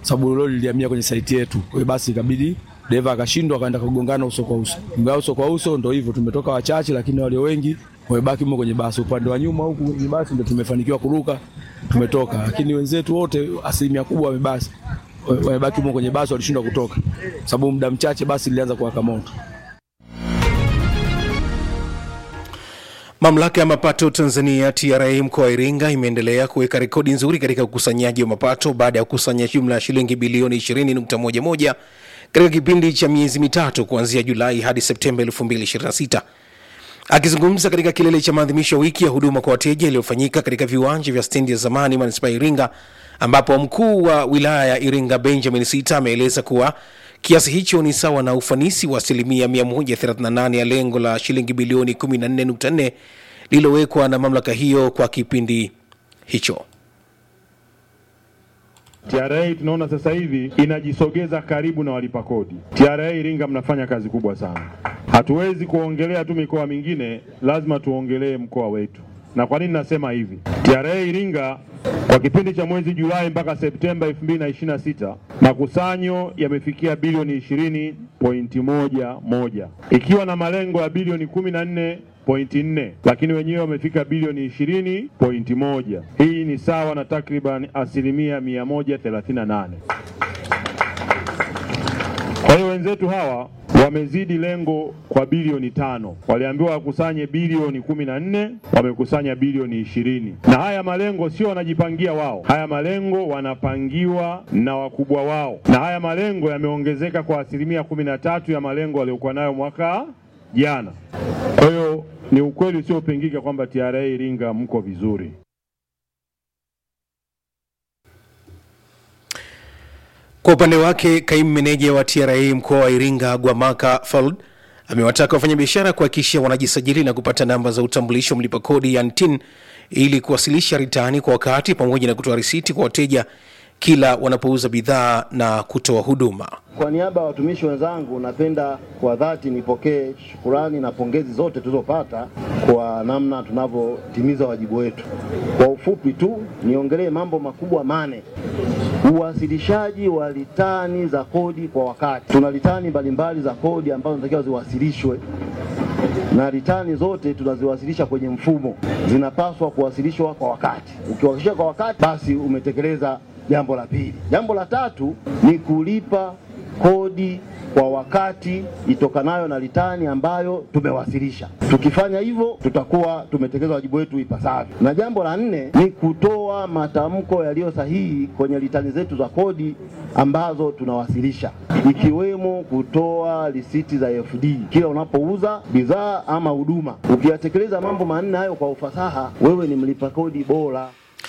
sababu lori lilihamia kwenye saiti yetu. Kwa hiyo basi ikabidi dereva akashindwa, akaenda kugongana uso kwa uso. Mgao uso kwa uso, ndo hivyo tumetoka wachache, lakini walio wengi wamebaki mmo kwenye basi. Upande wa nyuma huku kwenye basi ndo tumefanikiwa kuruka, tumetoka, lakini wenzetu wote asilimia kubwa wamebasi wamebaki humo kwenye basi, walishindwa kutoka sababu muda mchache basi lilianza kuwaka moto. Mamlaka ya mapato Tanzania TRA mkoa wa Iringa imeendelea kuweka rekodi nzuri katika ukusanyaji wa mapato baada ya kukusanya jumla ya shilingi bilioni 20.11 katika kipindi cha miezi mitatu kuanzia Julai hadi Septemba 2026. Akizungumza katika kilele cha maadhimisho ya wiki ya huduma kwa wateja iliyofanyika katika viwanja vya stendi ya zamani manispaa ya Iringa, ambapo mkuu wa wilaya ya Iringa Benjamin Sita ameeleza kuwa kiasi hicho ni sawa na ufanisi wa asilimia 138 ya lengo la shilingi bilioni 14.4 lililowekwa na mamlaka hiyo kwa kipindi hicho. TRA tunaona sasa hivi inajisogeza karibu na walipa kodi. TRA Iringa mnafanya kazi kubwa sana. Hatuwezi kuongelea tu mikoa mingine, lazima tuongelee mkoa wetu. Na kwa nini nasema hivi? TRA Iringa kwa kipindi cha mwezi Julai mpaka Septemba 2026 makusanyo yamefikia bilioni 20.11 ikiwa na malengo ya bilioni 14.4 lakini wenyewe wamefika bilioni 20.1. Hii ni sawa na takriban asilimia 138. Kwa hiyo wenzetu hawa wamezidi lengo kwa bilioni tano. Waliambiwa wakusanye bilioni kumi na nne wamekusanya bilioni ishirini. Na haya malengo sio wanajipangia wao, haya malengo wanapangiwa na wakubwa wao, na haya malengo yameongezeka kwa asilimia kumi na tatu ya malengo waliokuwa nayo mwaka jana. Kwa hiyo ni ukweli usiopingika kwamba TRA Iringa mko vizuri. Kwa upande wake kaimu meneja wa TRA mkoa wa Iringa Gwamaka Fald amewataka wafanyabiashara kuhakikisha wanajisajili na kupata namba za utambulisho mlipa kodi yani TIN ili kuwasilisha ritani kwa wakati pamoja na kutoa risiti kwa wateja kila wanapouza bidhaa na kutoa huduma. Kwa niaba ya watumishi wenzangu, napenda kwa dhati nipokee shukurani na pongezi zote tulizopata kwa namna tunavyotimiza wajibu wetu. Kwa ufupi tu niongelee mambo makubwa mane. Uwasilishaji wa litani za kodi kwa wakati. Tuna litani mbalimbali za kodi ambazo zinatakiwa ziwasilishwe na litani zote tunaziwasilisha kwenye mfumo, zinapaswa kuwasilishwa kwa wakati. Ukiwasilisha kwa wakati, basi umetekeleza jambo la pili. Jambo la tatu ni kulipa kodi kwa wakati itokanayo na litani ambayo tumewasilisha. Tukifanya hivyo, tutakuwa tumetekeleza wajibu wetu ipasavyo. Na jambo la nne ni kutoa matamko yaliyo sahihi kwenye litani zetu za kodi ambazo tunawasilisha, ikiwemo kutoa risiti za FD kila unapouza bidhaa ama huduma. Ukiyatekeleza mambo manne hayo kwa ufasaha, wewe ni mlipa kodi bora.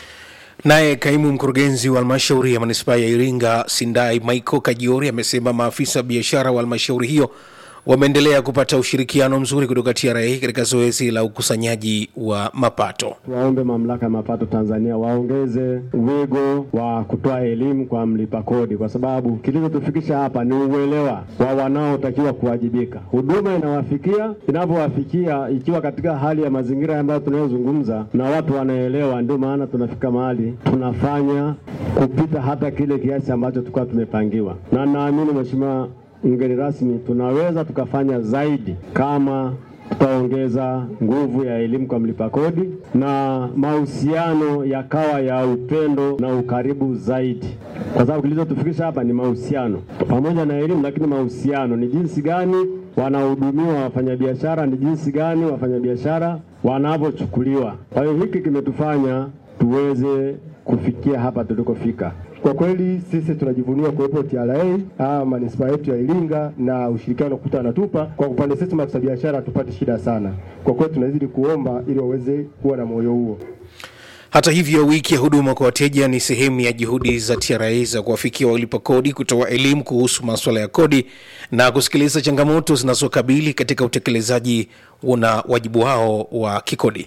Naye kaimu mkurugenzi wa halmashauri ya manispaa ya Iringa Sindai Michael Kajiori amesema maafisa wa biashara wa halmashauri hiyo wameendelea kupata ushirikiano mzuri kutoka TRA katika zoezi la ukusanyaji wa mapato. Tuwaombe mamlaka ya mapato Tanzania waongeze wigo wa kutoa elimu kwa mlipa kodi, kwa sababu kilichotufikisha hapa ni uelewa wa wanaotakiwa kuwajibika. Huduma inawafikia inavyowafikia, ikiwa katika hali ya mazingira ambayo tunayozungumza na watu wanaelewa, ndio maana tunafika mahali tunafanya kupita hata kile kiasi ambacho tulikuwa tumepangiwa, na naamini Mheshimiwa mgeni rasmi, tunaweza tukafanya zaidi kama tutaongeza nguvu ya elimu kwa mlipa kodi na mahusiano yakawa ya upendo na ukaribu zaidi, kwa sababu kilichotufikisha hapa ni mahusiano pamoja na elimu, lakini mahusiano ni jinsi gani wanahudumiwa wafanyabiashara, ni jinsi gani wafanyabiashara wanavyochukuliwa. Kwa hiyo hiki kimetufanya tuweze kufikia hapa tulikofika. Kwa kweli sisi tunajivunia kuwepo TRA ah, manispaa yetu ya Iringa na ushirikiano kuta anatupa kwa upande sisi maafisa biashara hatupati shida sana. Kwa kweli tunazidi kuomba ili waweze kuwa na moyo huo. Hata hivyo, wiki ya huduma kwa wateja ni sehemu ya juhudi za TRA za kuwafikia walipa kodi, kutoa elimu kuhusu masuala ya kodi na kusikiliza changamoto zinazokabili katika utekelezaji na wajibu wao wa kikodi.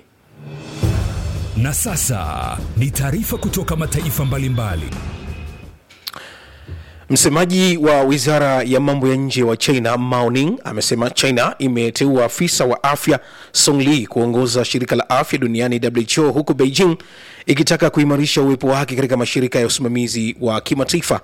Na sasa ni taarifa kutoka mataifa mbalimbali. Msemaji wa wizara ya mambo ya nje wa China Mao Ning amesema China imeteua afisa wa afya Song Li kuongoza shirika la afya duniani WHO, huku Beijing ikitaka kuimarisha uwepo wake katika mashirika ya usimamizi wa kimataifa